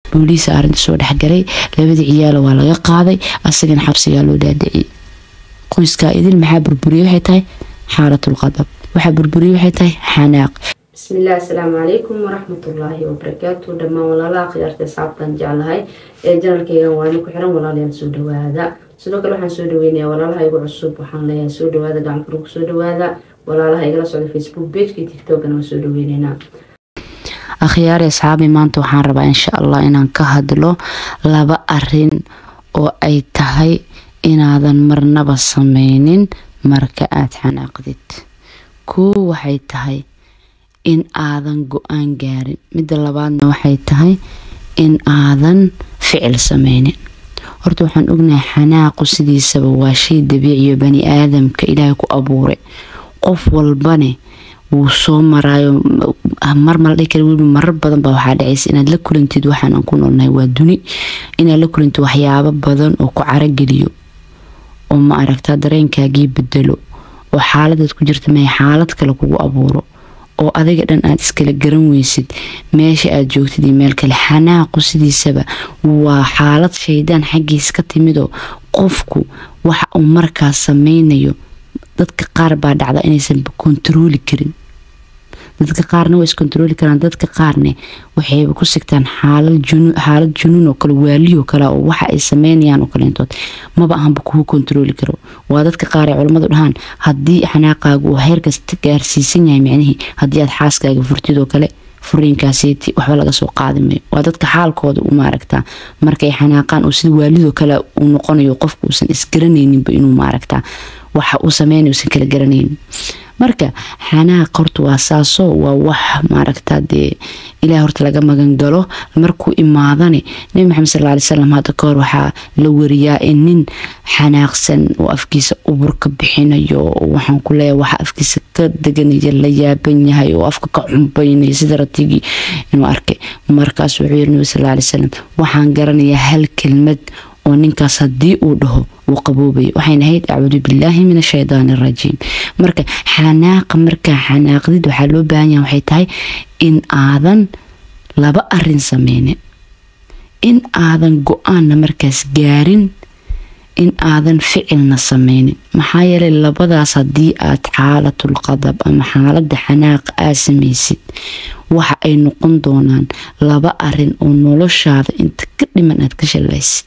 booliisa arrinta soo dhexgalay labadii ciyaala waa laga qaaday asagana xabsigaa loo dhaadhiciyay qoyskaa idil maxaa burburiyey waxay tahay xaalatul qadab waxaa burburiyey waxay tahay xanaaq bismillaah asalaamu calaykum waraxmatullaahi wabarakaatu dhammaan walaalaha khiyaarta saabtan jeclahay ee janalkeygan waana ku xiran walaalayaal soo dhawaada sidoo kale waxaan soo dhaweynayaa walaalaha igu cusub waxaan leeyahay soo dhawaada gacanfur ku soo dhawaada walaalaha igala socda facebook pageka tiktokana waan soo dhaweyneynaa akhyaari asxaabi maanta waxaan rabaa insha allah inaan ka hadlo laba arin oo ay tahay inaadan marnaba sameynin marka aada xanaaqdid koo waxay tahay in aadan go-aan gaarin midda labaadna waxay tahay in aadan ficil sameynin horta waxaan ognahay xanaaqu sidiisaba waa shay dabiiciyo bani aadamka ilaahay ku abuuray qof walbane wuu soo maraayo marmala dhihi kara weliba marar badan baa waxaa dhacaysa inaad la kulantid waxaan aan ku noolnahay waa duni inaad la kulantid waxyaabo badan oo ku carageliyo oo ma aragtaa dareenkaagii bedelo oo xaaladaad ku jirta may xaalad kale kugu abuuro oo adiga dhan aad iskala garan weysid meesha aad joogtid iyo meel kale xanaaqu sidiisaba waa xaalad shaydaan xaggiis ka timidoo qofku waxa uu markaas sameynayo dadka qaar baa dhacda inaysan kontarooli karin dadka qaarna waa iskontarooli karaan dadka qaarne waxayba ku sigtaan xaalad junuun oo kale waaliyo kale oo waxa ay sameynayaan oo kaleentood maba ahanba kugu kontarooli karo waa dadka qaar ay culammadu dhahaan haddii xanaaqaagu uu heerkaas gaarsiisan yahay micnihii haddii aad xaaskaaga furtid oo kale furiinkaasiti waxba laga soo qaadi mayo waa dadka xaalkooda u maaragtaa markay xanaaqaan oo sida waalidoo kale uu noqonayo qofku uusan isgaranayninba inuu maaragtaa waxa uu sameynay uusan kala garanaynin marka xanaaq horta waa saasoo waa wax maaragtaa dee ilaah horta laga magan galo markuu imaadane nebi maxamed sal ly salam hadda kahor waxaa la wariyaa in nin xanaaqsan oo afkiisa ubur ka bixinayo waxaan ku leeyahay waxa afkiisa ka deganaya la yaaban yahay oo afka ka cumbaynaya sida ratigii inuu arkay markaas wuxuu yiri nebi sal ly salam waxaan garanayaa hal kelmad oo ninkaas haddii uu dhaho uu qaboobaya waxayna ahayd acuudu billaahi min ashaydaani arajiim marka xanaaqa markaa xanaaqdid waxaa loo baahan yaha waxay tahay in aadan laba arin sameynin in aadan go-aanna markaas gaarin in aadan ficilna sameynin maxaa yeelay labadaas haddii aad xaalatul qadab ama xaalada xanaaqa aad samaysid waxa ay noqon doonaan laba arin oo noloshaada inta ka dhiman aad ka shalaysid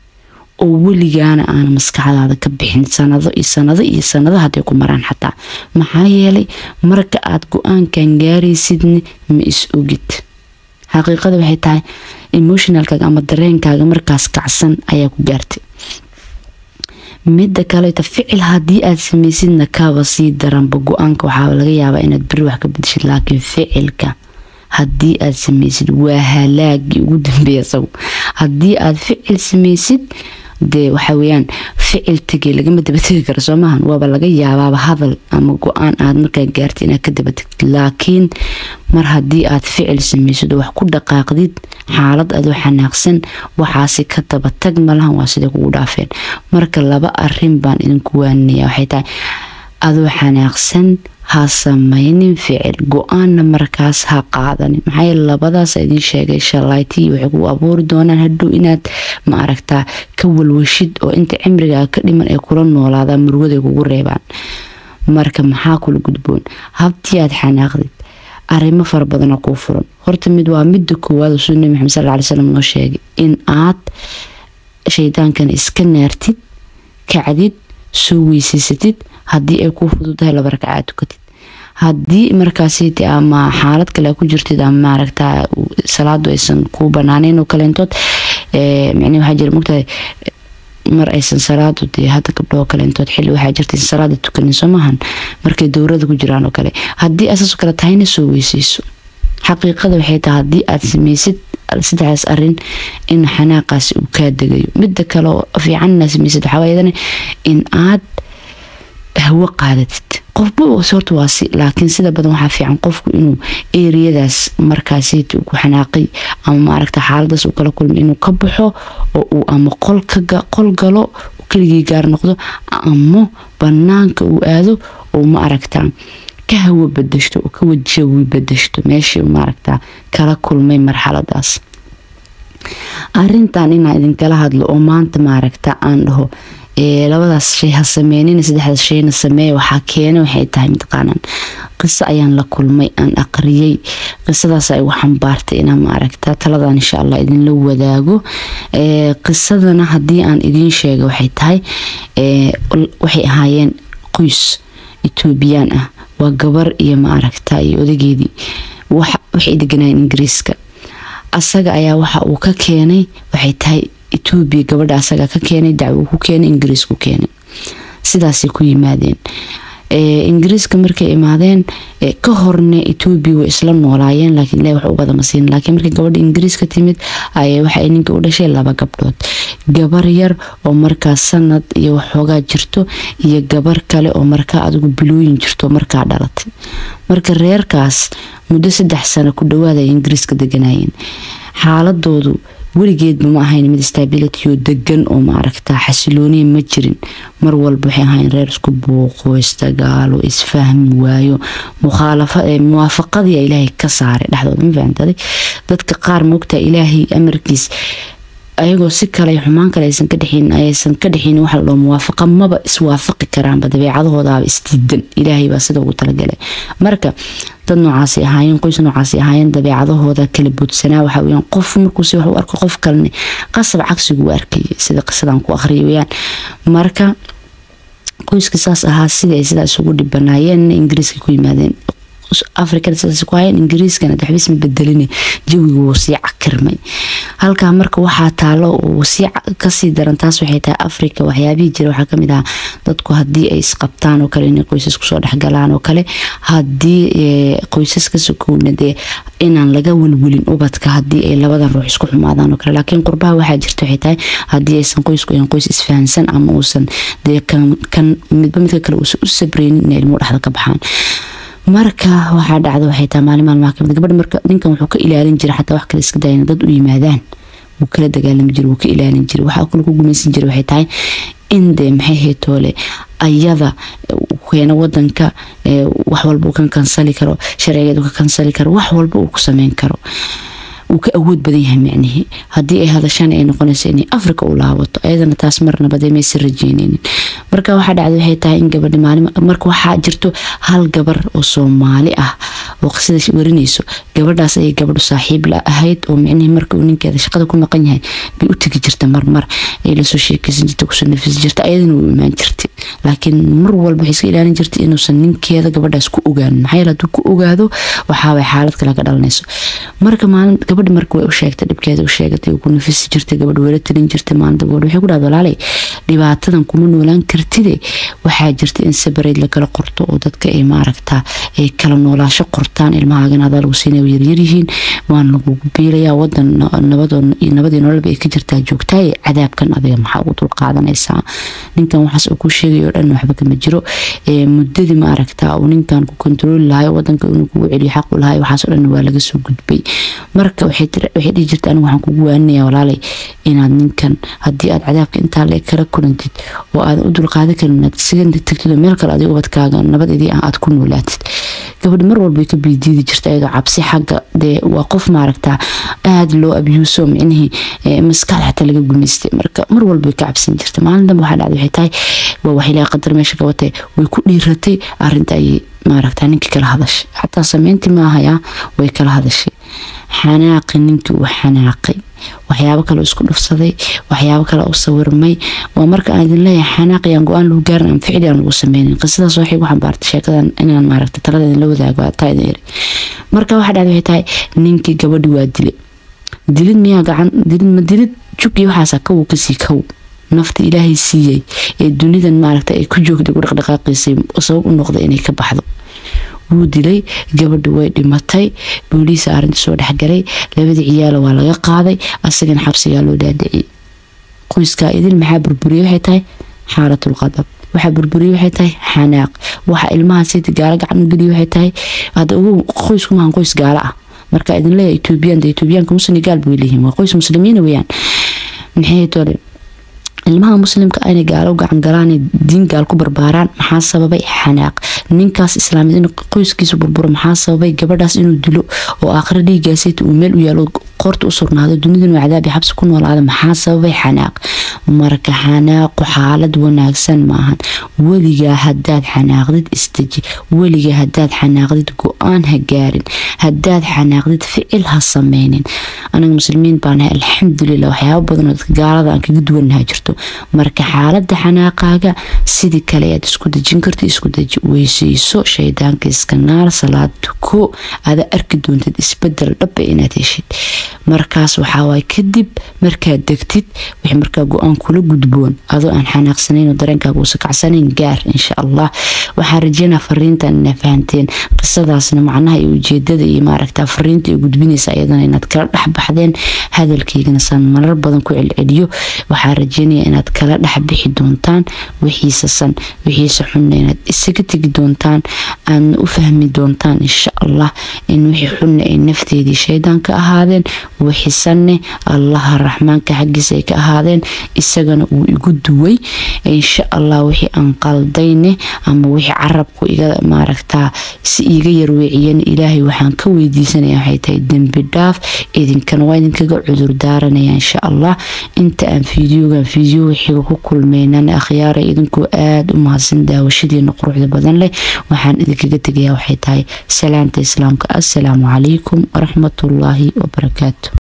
oo weligaana aan maskaxdaada ka bixin sanado iyo sanado iyo sanado hadday ku maraan xataa maxaa yeelay marka aad go-aankan gaaraysidna ma is ogid xaqiiqada waxay tahay emotionalkaaga ama dareenkaaga markaas kacsan ayaa ku gaartay midda kaleeto ficil haddii aad samaysidna kaaba sii daranba go-aanka waxaa laga yaabaa inaad beri wax ka bedeshid laakiin ficilka haddii aad samaysid waa halaagii ugu dambeeya isagu haddii aad ficil samaysid dee waxa weyaan ficil tegay lagama dabategi karo soo maahan waaba laga yaabaaba hadal ama go-aan aad markaa gaartid inaad ka dabategtid laakiin mar haddii aad ficil samaysid oo wax ku dhaqaaqdid xaalad adoo xanaaqsan waxaasi ka dabatag malahan waa siday kugu dhaafeen marka laba arin baan idinku waaninaya waxay tahay adoo xanaaqsan ha sameynin ficil go-aanna markaas ha qaadanin maxaa yeele labadaas idiin sheegay shalaytii waxay ku abuuri doonaan hadhow inaad ma aragtaa ka walwashid oo inta cimrigaa ka dhiman ay kula noolaadaan murugaday kugu reebaan marka maxaa kula gudboon habtii aad xanaaqdid arrimo fara badana kuu furan horta mid waa midda koowaad oo suu nabi maxamed sal ly slam noo sheegay in aad shaydaankana iska naartid kacdid soo weysaysatid haddii ay kuu fududahay laba ragcaad tukatid haddii markaasiti ama xaalad kale ku jirtid ama maaragtaa salaadu aysan kuu banaaneyn oo kaleentood micnii waxaa jira mogtahay mar aysan salaadu dee hadda gabdhoo kaleentood xilli waxaa jirta in salaada tukanin soo maahan markay dowrada ku jiraan oo kale haddii asaasoo kale tahayna soo weysayso xaqiiqada waxay tahay haddii aad samaysid saddexdaas arin in xanaaqaasi uu kaa degayo midda kale oo fiican inaad samaysid waxaa waayadana in aad hawo qaadatid qofba horta waa si laakiin sida badan waxaa fiican qofku inuu eriyadaas markaasiti ku xanaaqay ama maaragta xaaladaas uu kala kulmay inuu ka baxo oo uu ama qol galo keligii gaar noqdo ama banaanka uu aado oo ma aragtaa ka hawo badashto oo ka wajawi badashto meeshii maaragtaa kala kulmay marxaladaas arintan inaan idinkala hadlo oo maanta maaragta aan dhaho labadaas shay ha sameynin saddexdaas shayna sameeya waxaa keena waxay tahay mataqaanaan qiso ayaan la kulmay aan aqriyey qisadaas ay igu xambaartay inaan maaragta taladan insha allah idinla wadaago qisadana haddii aan idiin sheega waxay tahay waxay ahaayeen qoys etoobiyaan ah waa gabar iyo maaragta iyo odageedii waxay deganayeen ingiriiska asaga ayaa waxa uu ka keenay waxay tahay etoobiya gabadha asaga ka keenay dacwo ku keenay ingiriis ku keenay sidaasay ku yimaadeen ingiriiska markay imaadeen ka horne etoobiya way isla noolaayeen laakiin ilahi wax u badama siin laakiin markii gabadha ingiriiska timid ayay waxay ninka u dhashay laba gabdhood gabar yar oo markaa sanad iyo waxoogaa jirto iyo gabar kale oo markaa adigu bilooyin jirto markaa dhalatay marka reerkaas muddo saddex sano ku dhawaada ay ingiriiska deganayeen xaaladoodu weligeedba ma ahayn mid stability oo degan oo maaragta xasilooniya ma jirin mar walba waxay ahayn reer isku buuqo isdagaalo isfahmi waayo muwaafaqadii ilaahay ka saaray dhexdooda ma fahantaday dadka qaar moogtaa ilaahay amarkiis ayagoo si kale xumaan kale aysan ka dhexin aysan ka dhexin waxa la dhaho muwaafaqa maba iswaafaqi karaanba dabeecadahoodaaba isdiidan ilaahay baa sida ugu talagalay marka dad noocaasi ahaayeen qoys noocaasi ahaayeen dabeecadahooda kala boodsanaa waxa weyaan qof markuuse wax u arko qof kalene qasab cagsigu u arkayay sida qisadan ku aqriya weyaan marka qoyska saas ahaa sidii ay sidaa isugu dhibanaayeen ingiriiska ku yimaadeen afrikana sidaas ku hayeen ingiriiskana waxbisma bedelin jawigu wuu sii cakirmay halkaa marka waxaa taalo uu sii kasii daran taas waxay tahay afrika waxyaabihii jira waxaa kamid ahaa dadku haddii ay isqabtaan oo kale inay qoysas kusoo dhexgalaan oo kale haddii qoysas ka sokowna dee inaan laga welwelin ubadka haddii ay labadan ruux isku xumaadaan oo kale laakiin qurbaha waxaa jirta waxay tahay haddii aysan qoysku ahan qoys isfahansan ama uusan dee kan midba midka kale uusan u sabreynin inay ilmuhu dhexda ka baxaan marka waxaa dhacda waxay tahay maalin maalmaha kamid gabadha marka ninkan wuxuu ka ilaalin jira xataa wax kale iska dayana dad u yimaadaan wuu kala dagaalami jira wuu ka ilaalin jira waxaa kale ku gumaysan jira waxay tahay in dee maxay heetoole ayada keena wadanka wax walba uu ka kansali karo sharcigeedu ka kansali karo wax walba uu ku sameyn karo uu ka awood badan yahay micnihii haddii ay hadashaan ay noqonayso inay africa u laabato ayadana taas marnabade maysan rajeyneynin marka waxaa dhacda waxay tahay in gabadhi maalin marka waxaa jirto hal gabar oo soomaali ah oo qisada warinayso gabadhaas ayay gabadhu saaxiib la ahayd oo micnihii marka uu ninkeeda shaqada ku maqan yahay bay u tegi jirta marmar ay lasoo sheekeysan jirta kusoo nafisi jirta ayadana u imaan jirtay laakiin mar walba waxay iska ilaalin jirtay inuusan ninkeeda gabadhaas ku ogaanin maxaa yeele hadduu ku ogaado waxaaway xaalad kale ka dhalanayso marka maalin gabadhi marka way u sheegtay dhibkeeda u sheegatay ku nafisi jirtay gabadh wala talin jirtay maalinta gabadh waxay ku dhahda walaalay dhibaatadan kuma noolaan kartide waxaa jirta in sabareyd lakala qorto oo dadka ay maaragtaa ay kala noolaasho qortaan ilmahaagan adaa lagu siinaya yaryaryihiin waan lagugu biilayaa wadan nabadii nololba ay ka jirtaa joogtaaye cadaabkan adiga maxaa ugu dulqaadanaysaa ninkan waxaas uu ku sheegay oo dhan waxba kama jiro muddadii maaragtaa uu ninkan ku kontarooli lahayo wadanka inuu kugu celiyo xaq u lahayo waxaasoo dhan waa laga soo gudbay marka waxay dhihi jirta anigu waxaan kugu waaninayaa walaalay inaad ninkan haddii aad cadaabka intaa le kala kulantid oo aadan u dulqaadan karin inaad isaga tagtid oo meel kale adiga ubadkaaga nabadedii ah aad ku noolaatid gabadhi mar walba ka biidiidi jirta iyadoo cabsi xagga dee waa qof maaragtaa aada loo abyuuso micnihii maskaxda xataa laga gumaystay marka mar walba ka cabsan jirta maalin dambe waxaa dhacday waxay tahay waa wax ilaahay qadar meesha gabatay way ku dhiiratay arrinta ayay maaragtaa ninkii kala hadashay xataa sameyntii maahayaa way kala hadashay xanaaqi ninkii uu xanaaqay waxyaabo kale isku dhufsaday waxyaabo kale u sawirmay waa marka aan idin leeyahay xanaaqiyaan go-aan lagu gaarin aan ficli aan lagu sameynin qisadaas waxay ku xambaartay sheekadan inaan maaragta talada idin la wadaago taa idin iri marka waxa dhacday waxay tahay ninkii gabadhi waa dilay dilid miyaa gacan dilid ma dilid jug iyo waxaasa kaw kasii kaw nafta ilaahay siiyey ee dunidan maaragta ay ku joogtay ku dhaqdhaqaaqiisay sabab u noqday inay ka baxdo wuu dilay gabadhi way dhimatay booliisa arinta soo dhexgalay labadii ciyaala waa laga qaaday asagana xabsigaa loo dhaadhiciyay qoyskaa idil maxaa burburiyey waxay tahay xaalatul qadab waxaa burburiyey waxay tahay xanaaq waxa ilmaha sida gaalo gacan u geliya waxay tahay hadda ugu qoysku maahan qoys gaalo ah marka idin leeyahay etoobiyaan etoobiyaanka muslim gaal bay leeyihiin waa qoys muslimiina weeyaan maxay tole ilmaha muslimka inay gaalo gacan galaan diin gaal ku barbaaraan maxaa sababay xanaaq ninkaas islaamid in qoyskiisa burburo maxaa sababay gabadhaas inuu dilo oo aakhira dhiigaasayta uu meel u yaalo qoorta u sugnaado dunidan waa cadaab iyo xabsi ku noolaada maxaa sababay xanaaq marka xanaaqu xaalad wanaagsan maahan weligaa hadaad xanaaqdid isdeji weligaa hadaad xanaaqdid go-aan ha gaarin hadaad xanaaqdid ficil ha sameynin anaga muslimiin baanahay alxamdulilah waxyaaba badanoo dadka gaalada aan kaga duwanaha jirto marka xaalada xanaaqaaga sidii kale ayaad isku dejin karta isku deji weyseyso shaydaanka iska naar salaad tuko ada arki doontid isbedel dhaba inaad heshid markaas waxaawaay kadib markaad degtid wix markaa go-aan kula gudboon adoo aan xanaaqsanayn oo dareenkaaga uusa kacsanayn gaar insha allah waxaan rajeynaa fariintan inaa fahanteen qisadaasna macnaha iyo ujeedada iyo maaragta fariinta ay gudbinaysa iyadana inaad kala dhexbaxdeen hadalkaygana saan marar badan ku celceliyo waxaan rajeynaya inaad kala dhexbixi doontaan wixiisa san wixiisa xunna inaad isaga tegi doontaan aadna u fahmi doontaan insha allah in wixii xunna ay nafteedii shaydaan ka ahaadeen wixisanne allaha raxmaanka xaggiisa ay ka ahaadeen isagana uu igu duway insha allah wixii aan qaldayne ama wixii carabku iga maaragtaa si iiga yarweeciyana ilaahay waxaan ka weydiisanaya waxay tahay dembi dhaaf idinkana waa idinkaga cudur daaranaya insha allah inta aan fiidiyogan fiidiyo wixiiga ku kulmeynana akhyaara idinkoo aada u mahadsan daawashadiina quruxda badan leh waxaan idinkaga tegayaa waxay tahay salaanta islaamka assalaamu calaykum waraxmatullaahi wabarakaatu